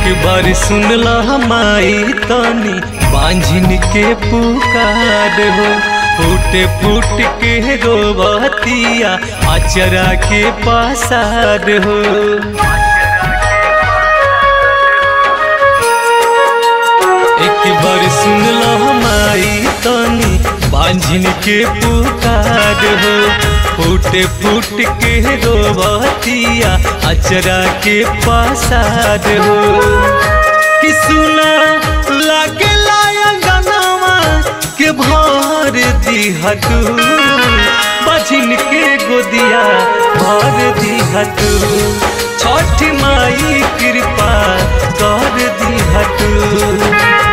एक बार सुनला माई तनी बांझिन के पुकार हो फूट फूट के रोबतिया अचरा के पासार हो एक बार सुनला माई तनी बांझिन के पुकार हो फूट फूट के रोबतिया अचरा के पासार हो कि सुना लागे लाया गनावा के भर दिहतू बझिन के गोदिया भर दिहतू छठ माई कृपा कर दिहतू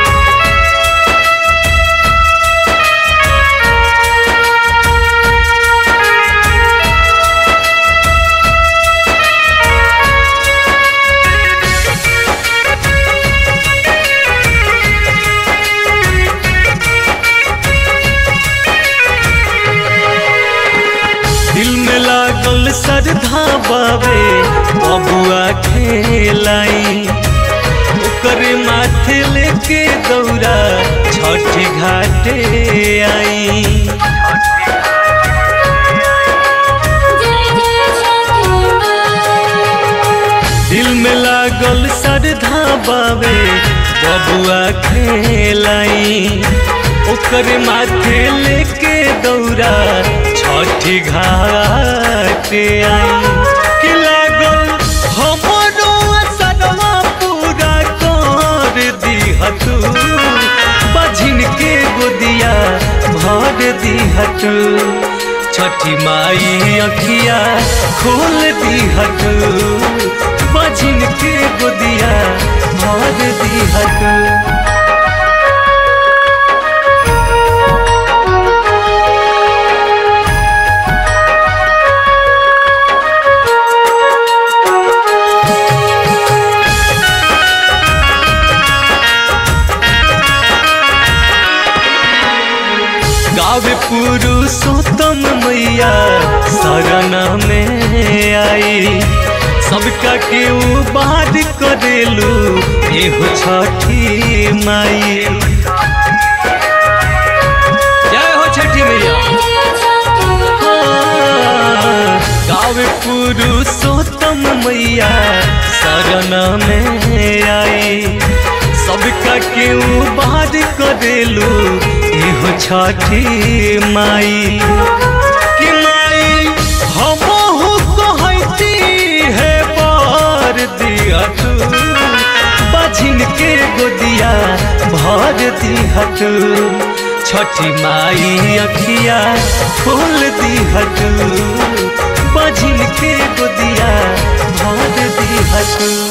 दिल में लागल श्रद्धा बाबे बबुआ खेलाई ओकर माथे लेके दौड़ा छठ घाटे आई जय जय छठी माँ दिल में लागल श्रद्धा बाबे बबुआ खेलाई ओकर माथे लेके दौड़ा छठ घाटे आई कि लागल हमरो सनवा पूरा कर दिहतू बझिन के गोदिया भर दिहतू छठी माई अखिया खोल दिहतू बझिन के गोदिया भर दिहतू गावे पुरुषोत्तम मैया शरण में आई सबका केहू बात करेलू एहो छठी माई जय हो छठी मैया जय छठी माँ गावे पुरुषोत्तम मैया शरण में आई सबका केहू बात करेलू एहो छठी माई कि माई हमहु कहती है बार दिया तू बझिन के गोदिया भर दिहतू छठी माई अखिया खोल दिहतू बझिन के गोदिया भर दिहतू